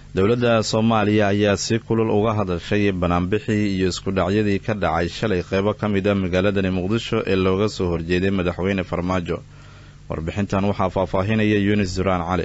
dowladda soomaaliya ayaa si kulul uga hadashay banaanbixii iyo isku dhacyadii ka dhacay shalay qeybo ka mid a magaaladani muqdisho ee looga soo horjeeday madaxweyne farmaajo warbixintan waxaa faahfaahinaya yunis duraan cali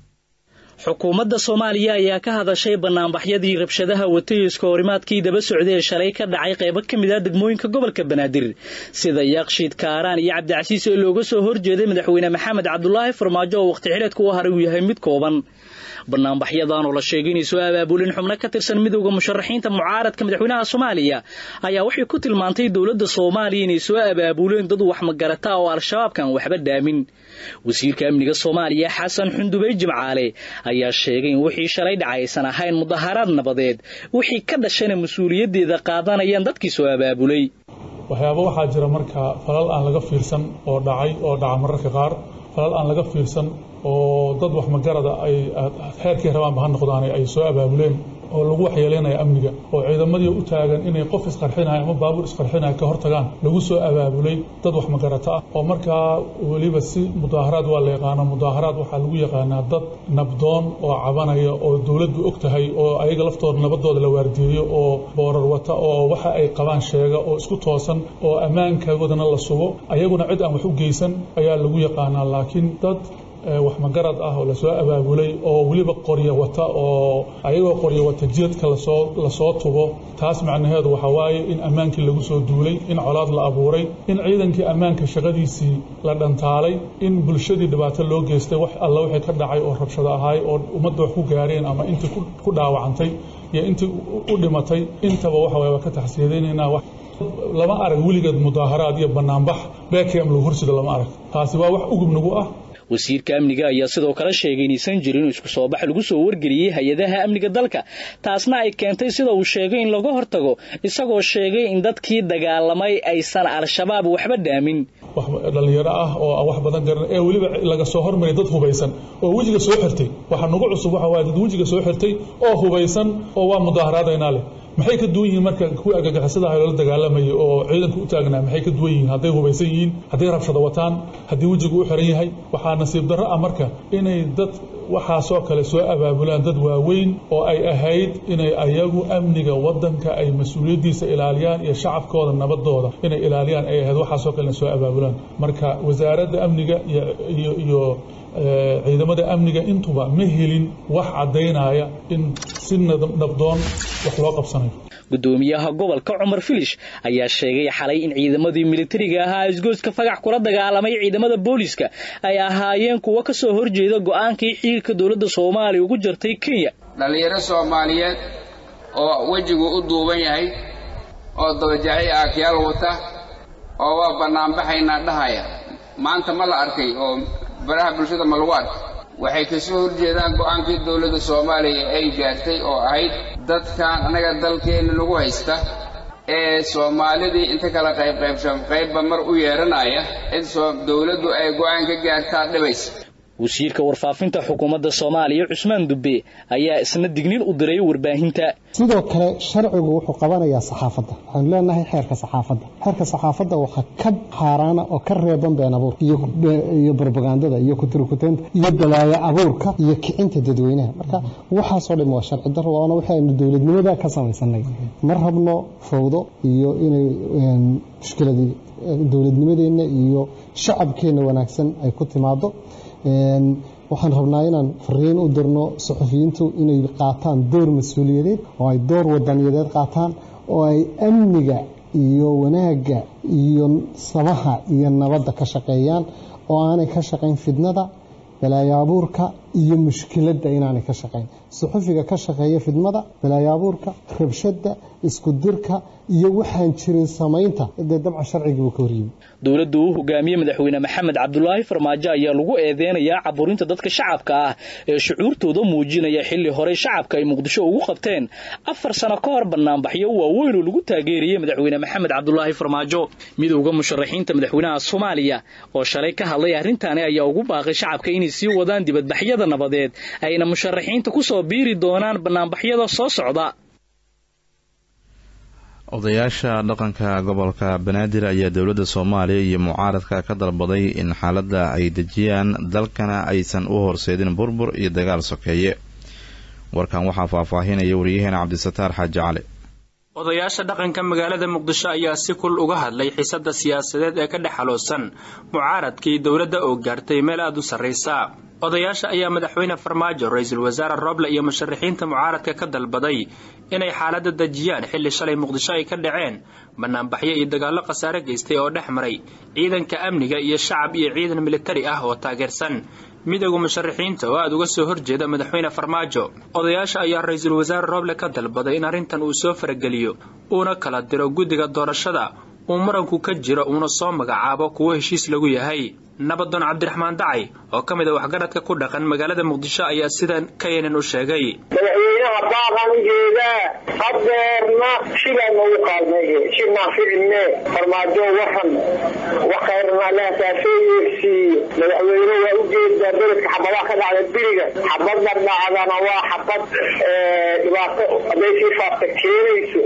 xukuumadda soomaaliya ayaa ka hadashay banaanbaxyadii rabshadaha watayiska horimaadkii daba socday ee shalay ka dhacay qaybo ka mid ah degmooyinka gobolka banaadir sida yaaqshiid kaaraan iyo cabdicasiis ee looga soo horjeeday madaxweyne maxamed cabdulaahi farmaajo oo waqti xidheedka u haray uu yahay mid kooban banaanbaxyadan oo la sheegay inay soo abaabulin xubno ka tirsan midowda musharaxiinta mucaaradka madaxweynaha soomaaliya ayaa waxay ku tilmaantay dowladda soomaaliya inay soo abaabuleen dad wax magarata oo al-shabaabkan waxba dhaamin wasiirka amniga soomaaliya xasan xundubey jimcaale ayaa sheegay in wixii shalay dhacay aysan ahayn mudaharaad nabadeed wixii ka dhashana mas-uuliyaddeeda qaadanayaan dadkii soo abaabulay waxyaaba waxaa jira marka falal aan laga fiirsan oo dhacay oo dhaca mararka qaar falal aan laga fiirsan oo dad wax magarada ay heerkii rabaanba ha noqdaane ay soo abaabuleen oo lagu waxyeeleynaya amniga oo ciidamadii u taagan inay qof isqarxinaya ama baabuur isqarxinaya ka hortagaan lagu soo abaabulay dad wax magarato ah oo markaa weliba si mudaaharaad waa la yaqaana mudaaharaad waxaa lagu yaqaanaa dad nabdoon oo cabanaya oo dowladdu og tahay oo ayaga laftooda nabadooda la waardiyeeyo oo boorar wata oo waxa ay qabaan sheega oo isku toosan oo ammaankagoodana la sugo ayaguna cid aan wax u geysan ayaa lagu yaqaanaa laakiin dad wax magarad ah oo lasoo abaabulay oo weliba qoryo wata oo ayagoo qoryo wata jidadka lasoo lasoo tubo taas macnaheedu waxaa waaye in ammaankii lagu soo duulay in colaad la abuuray in ciidankii ammaanka shaqadiisii la dhantaalay in bulshadii dhibaato loo geystay wax alla wixii ka dhacay oo rabshado ahaay oo ummadda wax ku gaareen ama intii ku dhaawacantay iyo intii u dhimatay intaba waxa waye waa ka taxsiyadaynaynaa lama arag weligeed mudaaharaad iyo banaanbax bekem lagu horsida lama arag taasi waa wax ugub nagu ah wasiirka amniga ayaa sidoo kale sheegay inaysan jirin isku soo bax lagu soo wargeliyey hay-adaha amniga dalka taasna ay keentay sida uu sheegay in laga hortago isagoo sheegay in dadkii dagaalamay aysan al-shabaab waxba dhaamin wax dhallinyaro ah oo wax badan garan ee weliba laga soo hormaray dad hubaysan oo wejiga soo xirtay waxa nagu cusub waxa waaye dad wejiga soo xirtay oo hubaysan oo waa mudaaharaadaynaa leh maxay ka duwan yihiin marka kuwii argagixisada ah loola dagaalamayay oo ciidanku u taagnaa maxay ka duwan yihiin hadday hubaysan yihiin hadday rabshado wataan haddii wejigu u xiran yahay waxaa nasiib darro ah marka inay dad waxaasoo kale soo abaabulaan dad waaweyn oo ay ahayd inay ayagu amniga waddanka ay mas-uuliyaddiisa ilaaliyaan iyo shacabkooda nabadooda inay ilaaliyaan ay ahayd waxaasoo kalena soo abaabulaan marka wasaaradda amniga iyo iyo ciidamada amniga intuba ma helin wax caddaynaya in si nabdoon wax loo qabsanayo gudoomiyaha gobolka cumar filish ayaa sheegay xalay in ciidamadii militariga ahaa isgoyska fagax kula dagaalamay ciidamada booliiska ay ahaayeen kuwo ka soo horjeeda go'aankii xiilka dowladda soomaaliya ugu jartay kenya dhallinyaro soomaaliyeed oo wejigu u duuban yahay oo dabajacay aakyaal wata oo waa bannaanbaxaynaa dhahaya maanta ma la arkay oo baraha bulshada ma lagu arkay waxay ka soo horjeedaan go'aankii dowladda soomaaliya ay gaartay oo ahayd dadkan annaga dalkeenna lagu haysta ee soomaalidii inta kala qaybqaybshan qaybba mar u yeedhanaya in dowladdu ay go'aan ka gaartaa dhibaysa wasiirka warfaafinta xukuumadda soomaaliya cusmaan dubbe ayaa isna digniin u diray warbaahinta sidoo kale sharcigu wuxuu qabanayaa saxaafadda waxaanu leenahay xeerka saxaafadda xeerka saxaafadda waxaa ka xaaraana oo ka reeban been abuurka iyo brobagandada iyo kuturkuteynta iyo balaayo abuurka iyo kicinta dadweynaha marka waxaasoo dhan waa sharci daro waana waxaynu dowladnimada ka samaysanay ma rabno fawdo iyo inay mushkiladii dowladnimadeenna iyo shacabkeenna wanaagsan ay ku timaado waxaan rabnaa inaan fariin u dirno suxufiyiintu inay qaataan door mas-uuliyadeed oo ay door wadaniyadeed qaataan oo ay amniga iyo wanaagga iyo samaha iyo nabadda ka shaqeeyaan oo aanay ka shaqayn fidnada balaayo abuurka iyo mushkiladda inaanay ka shaqayn suxufiga ka shaqeeya fidmada balaayo abuurka rabshadda isku dirka iyo waxaan jirin samaynta dee dabca sharcigii buu ka horyimi dowladda uu hogaamiyey madaxweyne maxamed cabdulaahi farmaajo ayaa lagu eedeynayaa caburinta dadka shacabka ah ee shucuurtooda muujinaya xilli horey shacabka ay muqdisho ugu qabteen afar sano ka hor banaanbaxyo waaweyn oo lagu taageeriyey madaxweyne maxamed cabdulaahi farmaajo midowda musharaxiinta madaxweynaha soomaaliya oo shalay ka hadlay arrintaani ayaa ugu baaqay shacabka inay sii wadaan dibadbaxyada nabadeed ayna musharaxiinta kusoo biiri doonaan banaanbaxyada soo socda odayaasha dhaqanka gobolka banaadir ayaa dowladda soomaaliya iyo mucaaradka ka dalbaday in xaaladda ay dejiyaan dalkana aysan u horseedin burbur iyo dagaal sokeeye warkan waxaa faahfaahinaya wariyaheena cabdisataar xaaji cali odayaasha dhaqanka magaalada muqdisho ayaa si kul uga hadlay xiisada siyaasadeed ee ka dhex xaloosan mucaaradkii dowladda oo gaartay meel aada u sarraysa odayaasha ayaa madaxweyne farmaajo ra-iisul wasaare roble iyo musharaxiinta mucaaradka ka dalbaday inay xaaladda dejiyaan xilli shalay muqdisho ay ka dhaceen banaanbaxyo iyo dagaallo khasaare geystay oo dhex maray ciidanka amniga iyo shacab iyo ciidan militari ah oo taageersan midowga musharaxiinta oo aada uga soo horjeeda madaxweyne farmaajo odayaasha ayaa ra-iisul wasaare roble ka dalbaday in arrintan uu soo farageliyo uuna kala diro guddiga doorashada uu muranku ka jiro uuna soo magacaabo kuwo heshiis lagu yahay nabadoon cabdiraxmaan dacay oo ka mid a waxgaradka ku dhaqan magaalada muqdisho ayaa sidan kayanan u sheegay madaxweynaha baaqan u jeedaa hadeerna shibaa noogu qaalmeeye shibnaa ficilne farmaajo waxan wakhayrna allaha kaasoo yeersiiye madaxweyne waa u jeedaa beledka xabadaha ka dhacda biriga xabadna dhacdana waa xabad dhibaato hadday sii faafta keenayso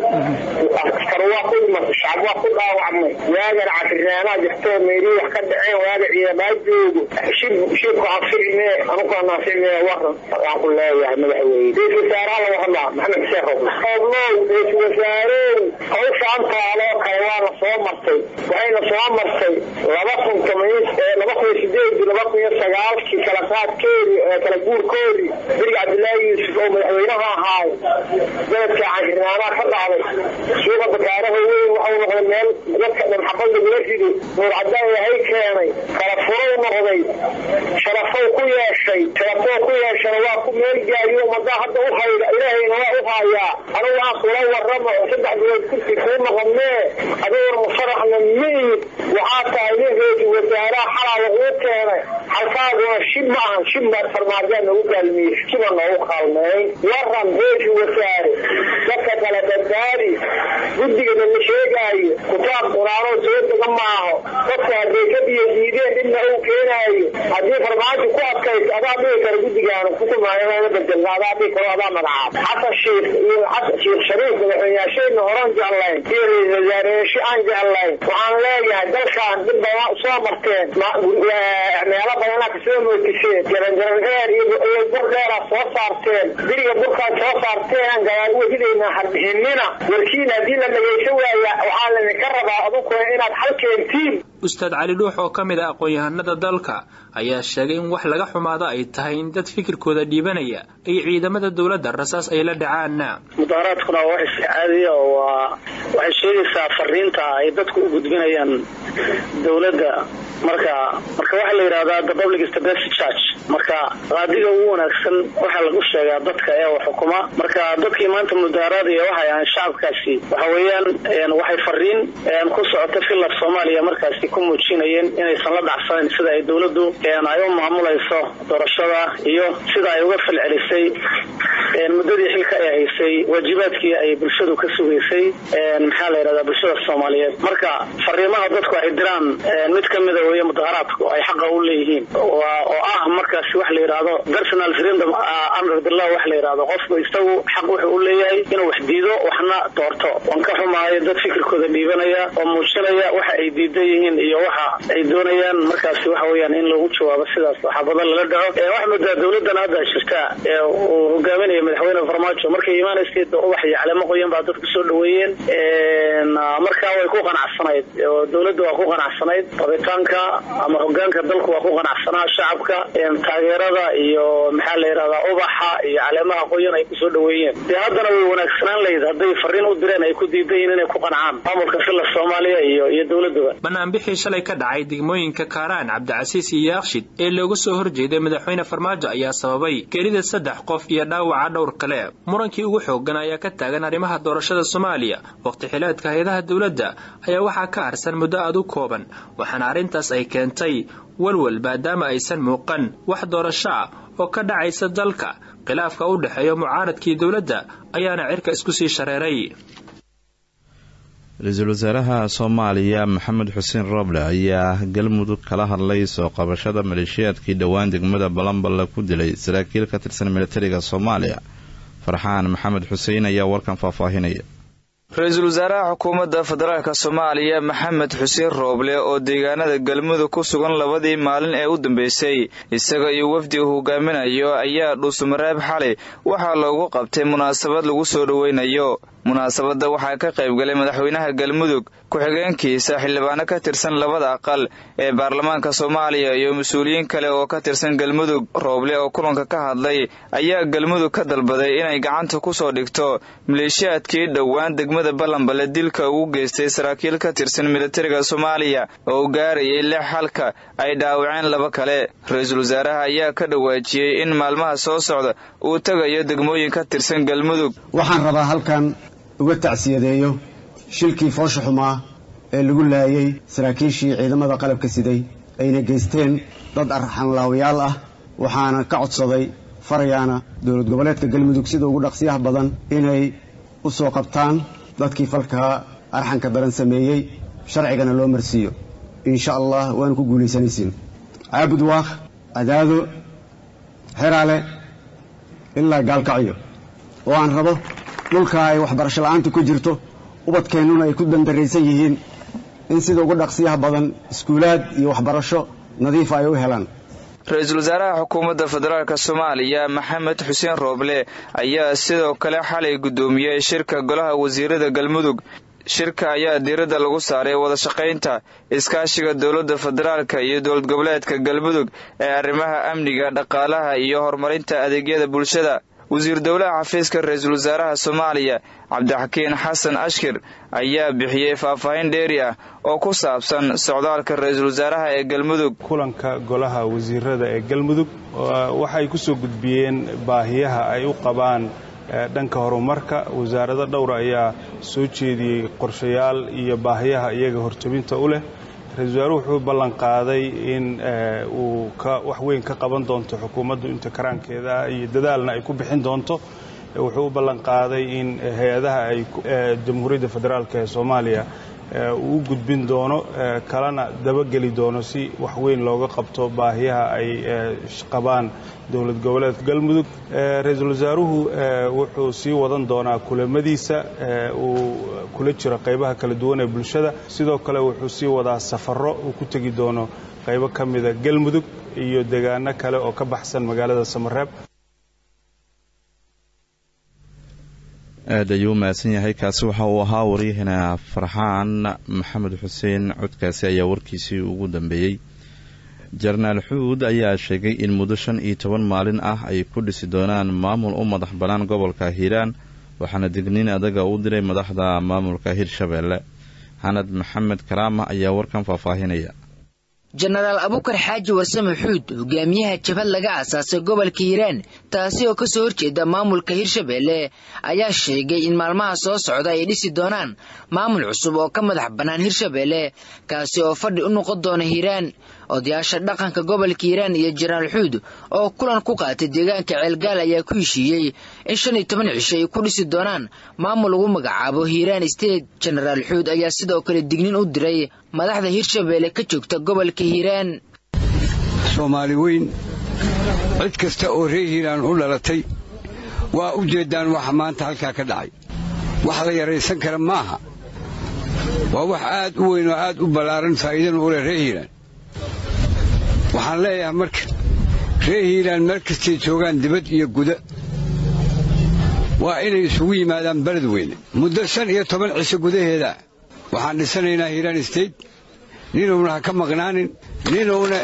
askar waa ku dhimatay shacab waa ku dhaawacmay waagan cafirnaanaa jirto meelii wax ka dhaceen waaga ciidamaa joogo shib shibka anficme anugu anaaficme waran waan ku leeyahay madaxweyne ra-isul wasaaraha laga hadlaa maxamed xuseen roble oblow ra-isul wasaarow hawshaan taaloo kale waana soo martay waxayna soo martay laba kun toman laba kun iyo sideedii laba kun iyo sagaalkii kala qaadkeedii kala guurkoodii beriga cabdillaahi yuusuf oo madaxweynaha ahaay beledka cashirnaanaa ka dhacday suuqa bakaaraha weyn waxau noqday meel dadka dhan xabad lagula rido nuur cadaan yahay keenay kala furow noqday sharafow ku yeeshay sharafoo ku yeeshana waa ku meel gaariyo ummadaa hadda u hayda ilaahayna waa u haayaa anugu aan kula waramo saddex bilood kursi kuu noqonee adiguna musaraxna miid waxaa tahay nin ra-iisul wasaaraha xalaa laguu keenay xalkaaguna shib ma ahan shib farmaajaa noogu gaalmiyey shiba noogu kaalmeyn waran ra-iisul wasaare dadka kale badbaadi guddigana la sheegaayo kutaab quraanoo soo dega maaho dadka hadday ka biyo diideen dhibna uu keenaayo haddii farmaajo ku adkayso adaa dhihi kara guddigaana kukumaayana bedelna adaa dhihi karo adaa magacaab xasan shiikh iyo xasan shiikh shariif madaxweynayaashayna horan jeclayn iyo ra-isul wasaareyaasho aan jeclayn waxaan leeyahay dalkan dhib badan soo marteen meelo badanaa kasoo mootiseen jaranjaran dheer iyo bur dheeraa soo saarteen biriga burkaad soo saarteen gadaal wejidayna harbixinina warkiina haddii la dhagaysan waaya waxaa laydinka rabaa adunkuna inaad xal keentiin ustaad cali dhuux oo ka mid a aqoon-yahanada dalka ayaa sheegay in wax laga xumaado ay tahay in dad fikirkooda dhiibanaya ay ciidamada dowladda rasaas ay la dhacaan mudaaraadkuna waa wax caadiya oo waa waxay sheegaysaa fariinta ay dadku u gudbinayaan dowladda marka marka waxaa la yidhahdaa the public is the best church marka qaadiga ugu wanaagsan waxaa lagu sheegaa dadka ee wax xukuma marka dadkii maanta mudaaraadaya waxay ahaan shacabkaasi waxa weeyaan waxay fariin ku socota filab soomaaliya markaasi ku muujinayeen inaysan la dhacsanayn sida ay dowladdu ay u maamulayso doorashada iyo sida ay uga falcelisay muddadii xilka ay haysay waajibaadkii ay bulshadu ka sugaysay maxaa la yidhahdaa bulshada soomaaliyeed marka fariimaha dadku ay diraan mid ka mida weeye mudaharaadku ay xaqa u leeyihiin oo ah markaasi wax la yidhaahdo personal freedom under the law wax la yidhahdo qofku isagu xaq wuxuu u leeyahay inuu wax diido waxna doorto waan ka xumaayo dad fikirkooda dhiibanaya oo muujinaya waxa ay diidan yihiin iyo waxa ay doonayaan markaasi waxa weeyaan in lagu jawaabo sidaas waxaa badan lala dhaco wax moodaa dowladan hadda jirta ee uu hogaaminaya madaxweyne farmaajo markay imaanaysay ubax iyo caleemo qoyan baa dadku soo dhaweeyeen markaa way ku qanacsanayd oo dowladda waa ku qanacsanayd rabitaanka ama hogaanka dalku waa ku qanacsanaa shacabka taageerada iyo maxaa la yidhahdaa ubaxa iyo caleemaha qoyan ay kusoo dhaweeyeen dee haddana way wanaagsanaan lahayd hadday fariin u direen ay ku diidan yihiin inay ku qancaan maamulka fila soomaaliya iyo iyo dowladuba banaanbixii shalay ka dhacay degmooyinka kaaraan cabdicasiis iyo yaakshid ee looga soo horjeeday madaxweyne farmaajo ayaa sababay gelida saddex qof iyo dhaawaca dhowr kale murankii ugu xoogan ayaa ka taagan arrimaha doorashada soomaaliya waqti xileedka hay-adaha dowladda ayaa waxaa ka harsan muddo aada u kooban waxaana arrintaas ay keentay walwal maadaama aysan muuqan wax doorasho ah oo ka dhacaysa dalka khilaafka u dhexeeya mucaaradkii dowladda ayaana cirka isku sii shareeray ra-iisul wasaaraha soomaaliya maxamed xuseen rooble ayaa galmudug kala hadlay soo qabashada maleeshiyaadkii dhowaan degmada balanballe ku dilay saraakiil ka tirsan militariga soomaaliya farxaan maxamed xuseen ayaa warkan faahfaahinaya ra-iisul wasaaraha xukuumadda federaalk soomaaliya maxamed xuseen rooble oo deegaanada galmudug ku sugan labadii maalin ee u dambeysay isaga iyo wafdi uu hogaaminayo ayaa dhuusamareeb xalay waxaa loogu qabtay munaasabad lagu soo dhoweynayo munaasabadda waxaa ka qaybgalay madaxweynaha galmudug ku-xigeenkiisa xildhibaano ka tirsan labada aqal ee baarlamaanka soomaaliya iyo mas-uuliyiin kale oo ka tirsan galmudug rooble oo kulanka ka hadlay ayaa galmudug ka dalbaday inay gacanta ku soo dhigto maleeshiyaadkii dhowaan degmada ballanbale dilka ugu geystay saraakiil ka tirsan militariga soomaaliya oo gaarayay lix halka ay dhaawaceen laba kale ra-iisul wasaaraha ayaa ka dhawaajiyey in maalmaha soo socda uu tegayo degmooyin ka tirsan galmudug waxaan rabaa halkan uga tacsiyadeeyo shilkii foosha xumaa ee lagu laayay saraakiishii ciidamada qalabka siday ayna geysteen dad arxanlaawayaal ah waxaana ka codsaday farayaana dowlad goboleedka galmudug sida ugu dhaqsiyaha badan inay u soo qabtaan dadkii falkaa arxanka daran sameeyey sharcigana loo marsiiyo insha allah waanu ku guulaysanaysiin caabud waakh adaado xeraale ilaa gaalkacyo oo aan rabo dhulka ay waxbarasho la'aanta ku jirto ubadkeennuna ay ku dandaraysan yihiin in sida ugu dhaqsiyaha badan iskuulaad iyo waxbarasho nadiifa ay u helaan ra-iisul wasaaraha xukuumadda federaalk soomaaliya maxamed xuseen rooble ayaa sidoo kale xalay guddoomiyey shirka golaha wasiirada galmudug shirka ayaa diiradda lagu saaray wada shaqaynta iskaashiga dowladda federaalka iyo dowlad goboleedka galmudug ee arrimaha amniga dhaqaalaha iyo horumarinta adeegyada bulshada wasiir dowlaha xafiiska ra-iisul wasaaraha soomaaliya cabdixakiin xasan ashkir ayaa bixiyey faahfaahin dheeri ah oo ku saabsan socdaalka ra-iisul wasaaraha ee galmudug kulanka golaha wasiirada ee galmudug waxay ku soo gudbiyeen baahiyaha ay u qabaan dhanka horumarka wasaarado dhowra ayaa soo jeediyey qorshayaal iyo baahiyaha iyaga horjabinta u leh ra-isul wasaaruhu wuxuu ballan qaaday in uu wax weyn ka qaban doonto xukuumaddu inta karaankeeda iyo dadaalna ay ku bixin doonto wuxuu u ballan qaaday in hay-adaha ay jamhuuriyadda federaalk ee soomaaliya uu u gudbin doono kalena dabageli doono si wax weyn looga qabto baahiyaha ay qabaan dowlad goboleedka galmudug ra-iisul wasaaruhu wuxuu sii wadan doonaa kulamadiisa uu kula jiro qaybaha kala duwan ee bulshada sidoo kale wuxuu sii wadaa safaro uu ku tegi doono qaybo ka mida galmudug iyo deegaano kale oo ka baxsan magaalada samareeb aad ayuu mahadsan yahay kaasi waxa uu ahaa waryahana farxaan maxamed xuseen codkaasi ayaa warkiisii ugu dambeeyey jenaraal xuud ayaa sheegay in muddo shan iyo toban maalin ah ay ku dhisi doonaan maamul u madax bannaan gobolka hiiraan waxaana digniin adaga u diray madaxda maamulka hirshabeelle xanad maxamed karaama ayaa warkan faahfaahinaya jenaraal abukar xaaji warsame xuud hogaamiyaha jabhad laga aasaasay gobolka hiiraan taasi oo kasoo horjeeda maamulka hirshabeelle ayaa sheegay in maalmaha soo socda ay dhisi doonaan maamul cusub oo ka madax bannaan hirshabeelle kaasi oo fadhi u noqon doona hiiraan odayaasha dhaqanka gobolka hiiraan iyo jenaraal xuud oo kulan ku qaatay deegaanka ceelgaal ayaa ku heshiiyey in shan iyo toban cisho ay ku dhisi doonaan maamul lagu magacaabo hiiraan state jenaraal xuud ayaa sidoo kale dignin u diray madaxda hirshabeelle ka joogta gobolka hiiraan soomaali weyn cid kasta oo reer hiiraan u dhalatay waa u jeeddaan waxa maanta halkaa ka dhacay wax la yaraysan kara maaha waa wax aad u weyn oo aad u ballaaran faa'iidana u leh reer hiiraan waxaan leeyahay marka reer hiiraan meel kastay joogaan dibad iyo guda waa inay isugu yimaadaan beled weyne muddo shan iyo toban cisho gudaheeda waxaan dhisanaynaa hiiraan state ninuuna ha ka maqnaanin ninuuna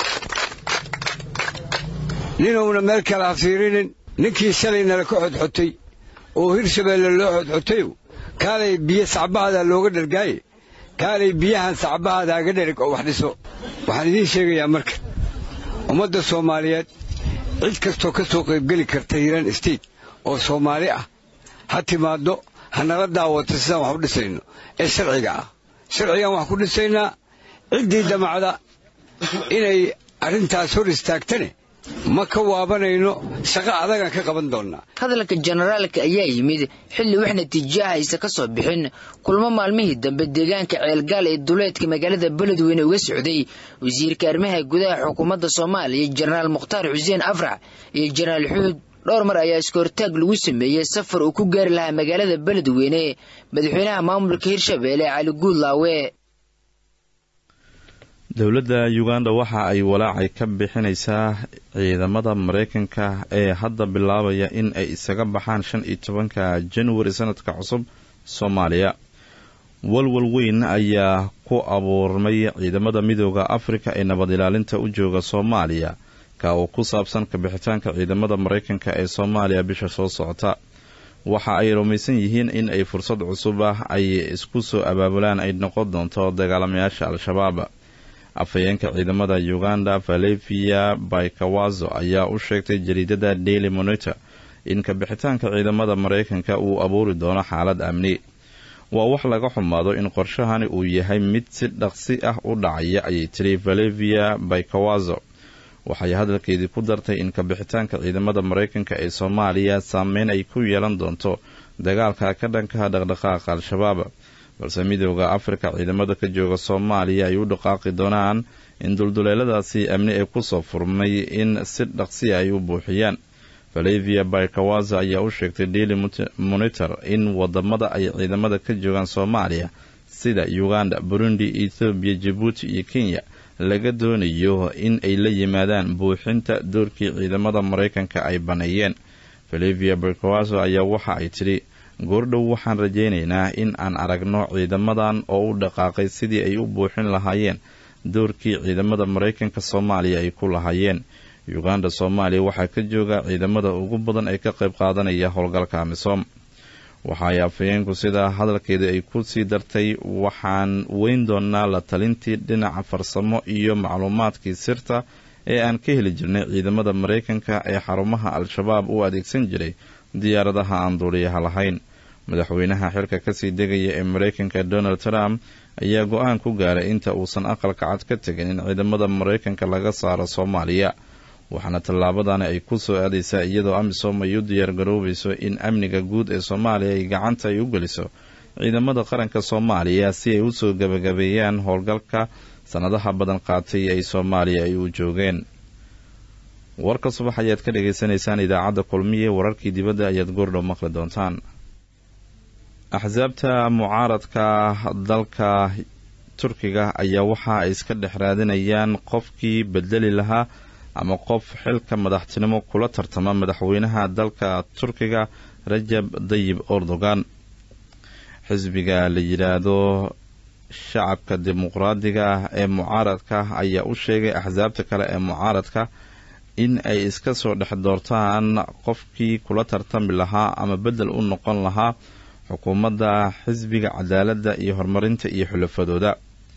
ninuuna meel kale ha fiirinin ninkii shalaynala ka xodxotay oo hirshabeelle loo xodxotayow kaalay biyo sacbahada looga dhargaaye kaalay biyahan sacbahada haga dhereg oo wax dhiso waxaan idiin sheegayaa marka ummadda soomaaliyeed cid kastoo ka soo qaybgeli karta hiiraan state oo soomaali ah ha timaaddo ha nala daawato sidaan wax u dhisayno ee sharciga ah sharcigaan wax ku dhisaynaa ciddii damacda inay arrintaas hor istaagtane ma ka waabanayno shaqo adagaan ka qaban doonnaa hadalka jenaraalka ayaa yimid xilli wax natiijo ah aysa ka soo bixin kulmo maalmihii dambe deegaanka ceelgaal ee duleedka magaalada beledweyne uga socday wasiirka arrimaha gudaha xukuumadda soomaaliya jenaraal mukhtaar xuseen afrax iyo jenaraal xuud dhowr mar ayaa iskoortaag lagu sameeyey safar uu ku gaari lahaa magaalada beledweyne madaxweynaha maamulka hirshabeelle cali guudlaawe dowladda uganda waxa ay walaacay ka bixinaysaa ciidamada maraykanka ee hadda bilaabaya in ay isaga baxaan shan iyo tobanka januari sanadka cusub soomaaliya walwal weyn ayaa ku abuurmay ciidamada midooda afrika ee nabad ilaalinta u jooga soomaaliya ka oo ku saabsan kabixitaanka ciidamada maraykanka ee soomaaliya bisha soo socota waxa ay rumaysan yihiin in ay fursad cusub ah ay isku soo abaabulaan ay noqon doonto dagaalamayaasha al-shabaab afhayeenka ciidamada uganda valevia baikawazo ayaa u sheegtay jariidada daily monitor in kabixitaanka ciidamada maraykanka uu abuuri doono xaalad amni waa wax laga xumaado in qorshahani uu yahay mid si dhaqsi ah u dhacaya ayay tiri valevia baikawazo waxay hadalkeedii ku dartay in kabixitaanka ciidamada maraykanka ee soomaaliya saameyn ay ku yeelan doonto dagaalka ka dhankaha dhaqdhaqaaqa al-shabaab balse midooda afrika ciidamada ka jooga soomaaliya ay u dhaqaaqi doonaan in dulduleeladaasi amni ee kusoo furmay in si dhaqsi ay u buuxiyaan valevia baikawaza ayaa u sheegtay daily monitor in wadamada ay ciidamada ka joogaan soomaaliya sida uganda burundi ethoobiya jabuuti iyo kenya laga doonayo in ay la yimaadaan buuxinta doorkii ciidamada maraykanka ay baneeyeen valevia baikawazo ayaa waxa ay tidhi goordhow waxaan rajaynaynaa in aan aragno ciidamadan oo u dhaqaaqay sidii ay u buuxin lahaayeen doorkii ciidamada maraykanka soomaaliya ay ku lahaayeen uganda soomaaliya waxaa ka jooga ciidamada ugu badan ee ka qayb qaadanaya howlgalka amisom waxaay afhayeenku sidaa hadalkeeda ay ku sii dartay waxaan weyn doonaa la talintii dhinaca farsamo iyo macluumaadkii sirta ee aan ka heli jirnay ciidamada maraykanka ee xarumaha al-shabaab u adeegsan jiray diyaaradaha aan duuliyaha lahayn madaxweynaha xilka kasii degaya ee maraykanka donald trump ayaa go-aan ku gaaray inta uusan aqalka cad ka tegin in ciidamada maraykanka laga saaro soomaaliya waxaana tallaabadani ay ku soo aadaysaa iyadoo amisom ay u diyaargaroobayso in amniga guud ee soomaaliya ay gacanta ay u geliso ciidamada qaranka soomaaliya si ay usoo gabagabeeyaan howlgalka sanadaha badan qaatay ay soomaaliya ay u joogeen warka subax ayaad ka dhagaysanaysaan idaacadda kulmiye wararkii dibadda ayaad goordhow maqli doontaan axsaabta mucaaradka dalka turkiga ayaa waxa ay iska dhex raadinayaan qofkii bedeli lahaa ama qof xilka madaxtinimo kula tartama madaxweynaha dalka turkiga rajab dayib erdogan xisbiga la yidhaahdo shacabka dimuqraadiga ee mucaaradka ayaa u sheegay axsaabta kale ee mucaaradka in ay iska soo dhex doortaan qofkii kula tartami lahaa ama bedel u noqon lahaa xukuumadda xisbiga cadaaladda iyo horumarinta iyo xulafadooda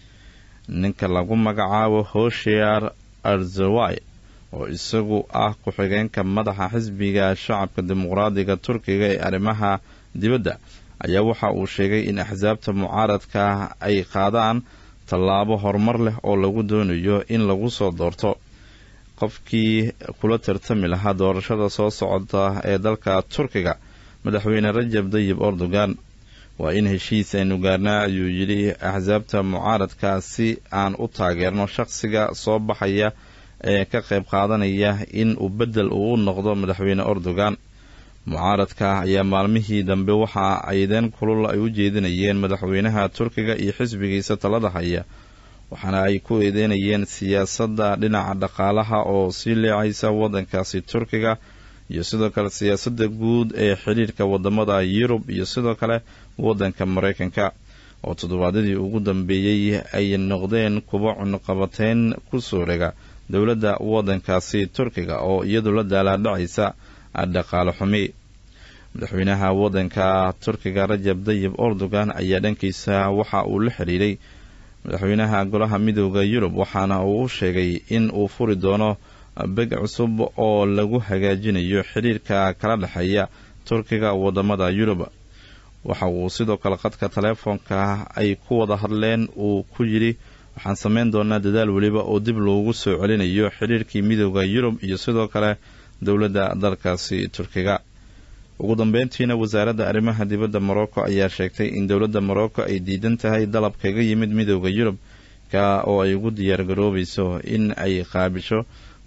ninka lagu magacaabo hoshear arzawai oo isagu ah ku-xigeenka madaxa xisbiga shacabka dimuqraadiga turkiga ee arrimaha dibadda ayaa waxa uu sheegay in axsaabta mucaaradka ay qaadaan tallaabo horumar leh oo lagu doonayo in lagu soo doorto qofkii kula tartami lahaa doorashada soo socota ee dalka turkiga madaxweyne rajab dayib erdogan waa in heshiis aynu gaarnaa ayuu yidhi axsaabta mucaaradka si aan u taageerno shaqsiga soo baxaya ee ka qayb qaadanaya in uu beddel uu u noqdo madaxweyne erdogan mucaaradka ayaa maalmihii dambe waxa aydeen kulul ay u jeedinayeen madaxweynaha turkiga iyo xisbigiisa talada haya waxaana ay ku eedeynayeen siyaasadda dhinaca dhaqaalaha oo sii leecaysa waddankaasi turkiga iyo sidoo kale siyaasadda guud ee xidhiirka wadamada yurub iyo sidoo kale waddanka maraykanka oo toddobaadyadii ugu dambeeyey ay noqdeen kuwa cunuqabateyn ku soo rega dowladda waddankaasi turkiga oo iyadu la daalaadhacaysa dhaqaale xumi madaxweynaha waddanka turkiga rajab dayib erdogan ayaa dhankiisa waxa uu la xiriiray madaxweynaha golaha midooda yurub waxaana uu u sheegay in uu furi doono beg cusub oo lagu hagaajinayo xidhiirka kala dhexeeya turkiga wadamada yurub waxa uu sidoo kale qadka taleefoonka ay ku wada hadleen uu ku yidhi waxaan sameyn doonaa dadaal weliba oo dib loogu soo celinayo xidhiirkii midooda yurub iyo sidoo kale dowladda dalkaasi turkiga ugu dambeyntiina wasaaradda arrimaha dibadda morocco ayaa sheegtay in dowladda morocco ay diidan tahay dalab kaga yimid midooda yurub ka oo ay ugu diyaargaroobayso in ay qaabisho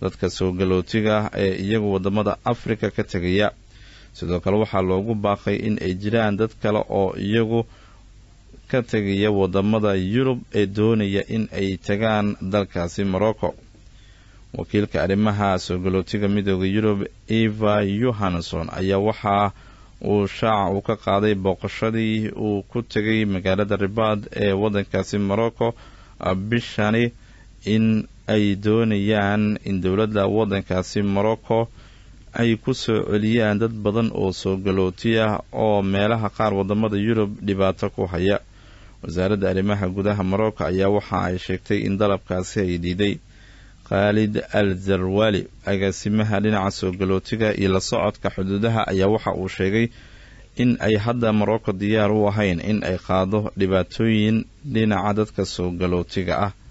dadka soo galootiga ah ee iyagu wadamada afrika ka tegaya sidoo kale waxaa loogu baaqay in ay jiraan dad kale oo iyagu ka tegaya wadamada yurub ee doonaya in ay tagaan dalkaasi morocco wakiilka arrimaha soo galootiga midooda yurub eva yohanson ayaa waxaa uu shaaca uu ka qaaday booqashadii uu ku tegay magaalada ribaad ee wadankaasi morocco bishani in ay doonayaan in dowladda wadankaasi morocco ay ku soo celiyaan dad badan oo soo galooti ah oo meelaha qaar wadamada yurub dhibaato ku haya wasaaradda arrimaha gudaha morocco ayaa waxa ay sheegtay in dalabkaasi ay diiday khaalid al zarwali agaasimaha dhinaca soo galootiga iyo la socodka xuduudaha ayaa waxa uu sheegay in ay hadda morocco diyaar u ahayn in ay qaado dhibaatooyin dhinaca dadka soo galootiga ah